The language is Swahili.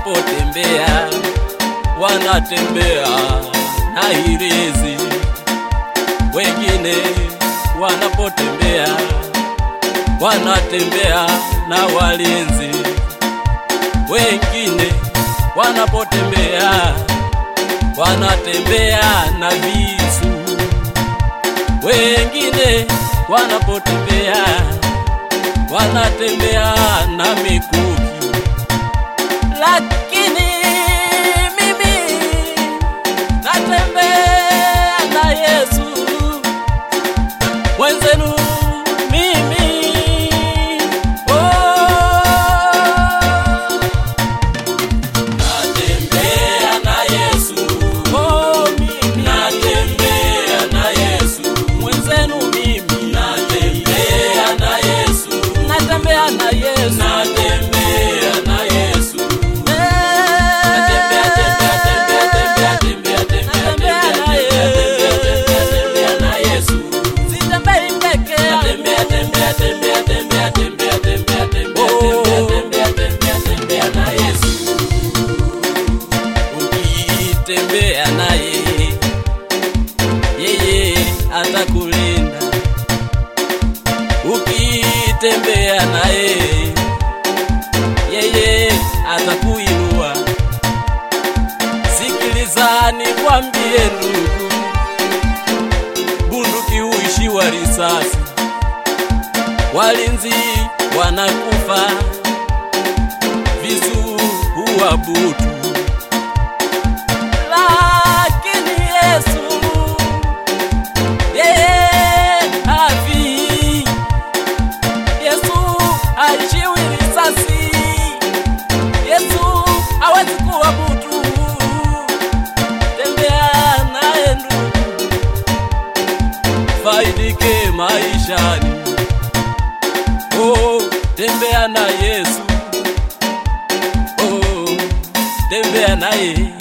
wanapotembea wanatembea na hirizi, wengine wanapotembea wanatembea na walinzi, wengine wanapotembea wanatembea na visu, wengine wanapotembea wanatembea na mikuki, lakini mimi natembea na Yesu mwenzenu mimi oh, natembea na Yesu oh, mimi natembea na Yesu mwenzenu mimi natembea na Yesu natembea na Yesu natembea na Yesu natembea tembea tembea tembea tembea tembea tembea na Yesu sitembei peke tembea tembea tembea tembea tembea tembea tembea tembea tembea tembea na Yesu ukitembea naye yeye atakulinda ukitembea naye yeye atakuinua sikilizani kwambie ndugu bunduki huishiwa risasi walinzi wanakufa visu huwa butu lakini Yesu yeye hafi. Yesu haishiwi risasi. Yesu hawezi kuwa butu. Tembea naye ndugu, faidike maishani. Oh, tembea na Yesu. Oh, tembea naye